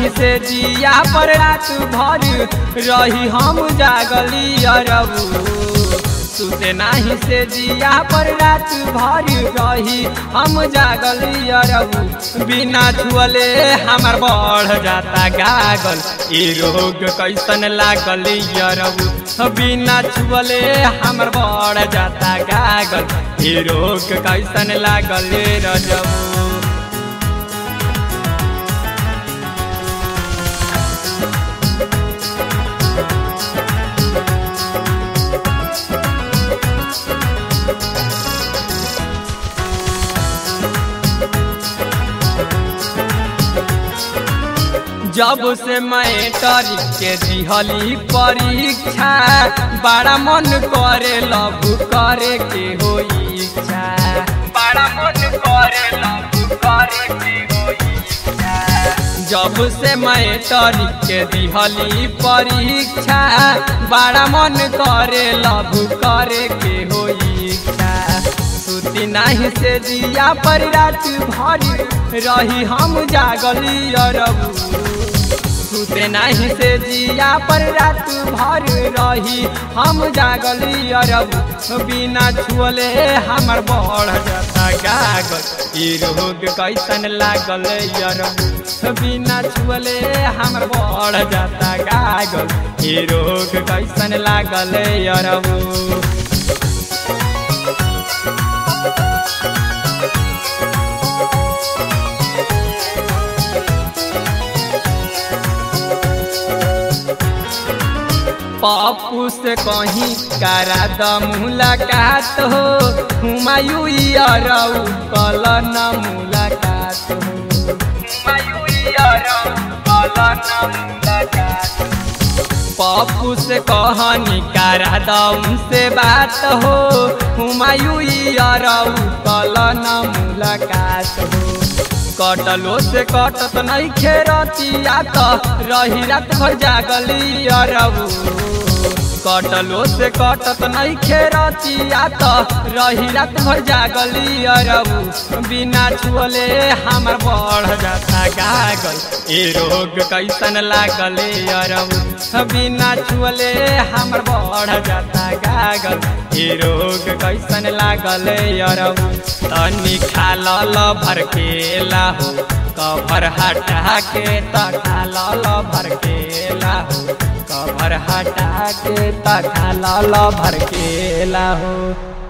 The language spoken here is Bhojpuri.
नाही से जिया पर रात भर रही हम जागली अरबू सुते नाही से जिया पर रात भर रही हम जागली अरबू बिना छुअले हमार बढ़ जाता गागल ई रोग कैसन लागल अरबू बिना छुअले हमार बढ़ जाता गागल ई रोग कैसन लागल रजबू जब से मैटर के दिहली परीक्षा बड़ा मन करे लव करे के हो इच्छा बड़ा मन करे लव करे के हो इच्छा जब से मैटर के दिहली परीक्षा बड़ा मन करे लव करे के हो इच्छा सुती नाही से दिया पर रात भर रही हम जागली अरबू सुते नाही से जिया पर रात भर रही हम जागली अरबू बिना छुअले हमर बढ़ जाता गागल ई रोग कैसन लागल अरबू बिना छुअले हमर बढ़ जाता गागल ई रोग कैसन लागल अरबू पप्पू से कहीं करा द मुलाकात हो हुमायूं अरऊ कल न मुलाकात हो पप्पू से कहनी करा द उनसे बात हो हुमायूं अरऊ कल न मुलाकात हो कटलो से कटत नहीं खेरतिया तो रही रात भर जागली अरबू कटलो से कटत नहीं खेरतिया तो रही रात भर जागली अरबू बिना छुअले हमर बढ़ जाता गागल ए रोग कैसन लागल अरबू बिना छुअले हमर बढ़ जाता गागल ए रोग कैसन लागल अरबू तनी खाल भरकेला हो कभर हटा के त खाल भरकेला हो कभर हटा के त खाल भरकेला हो